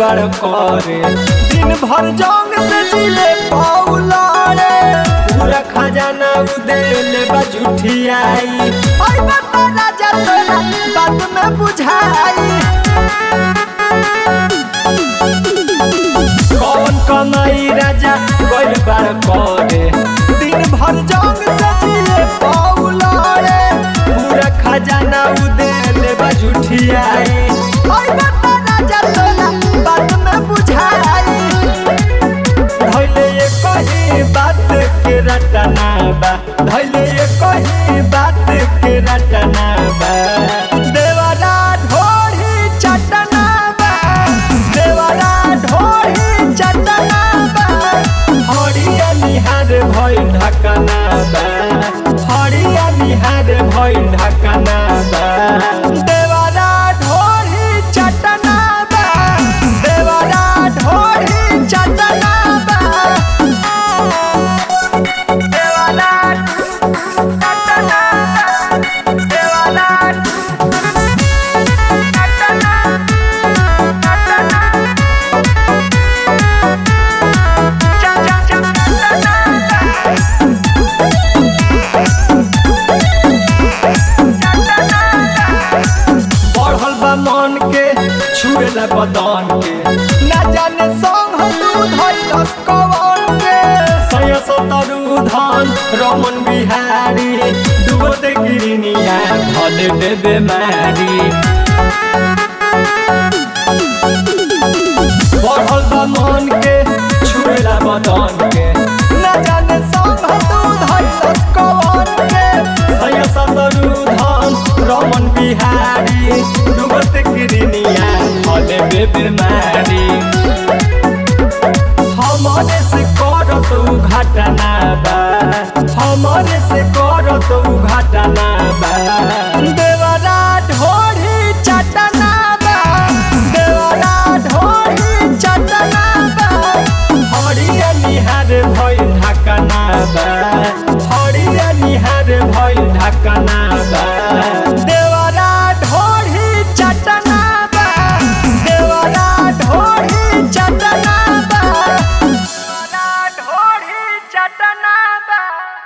गड़बड़ करे दिन भर जंग से जिले पौलारे पूरा खजाना उदेले बजुठियाई ओए बता राजा तोरा बात में बुझाई कौन कमाई राजा गड़बड़ करे दिन भर जंग से जिले पौलारे पूरा खजाना उदेले बजुठियाई ओए बता राजा तोरा बात में बुझाई धैले ये कही बात के रटना बा धैले ये कही बात के रटना बा देवरा ढोरी चटना बा देवरा ढोरी चटना बा हरिया निहार भइल ढकना बा हरिया निहार भइल ढकना बा देवरा ढोरी चटना बा देवरा ढोरी चटना बा देवरा चटना बा देवरा चटना चटना बढ़ल बा मन के छुएला बदन के ना जाने संग तू धैलस कवन के सय सतरु धन रमन बिहारी डुबत गिरनिया भले दे बेमारी बढ़ल बा मन के छुएला बदन के ना जाने संग तू धैलस कवन के सय सतरु धन रमन बिहारी डुबत गिरनिया भले दे बेमारी हमरे से करत उ घटना बा हमरे से करत उ घटना बा देवरा ढोरी चटना बा देवरा ढोरी चटना बा हरिया निहार भइल ढकना बा हरिया निहार भइल ढकना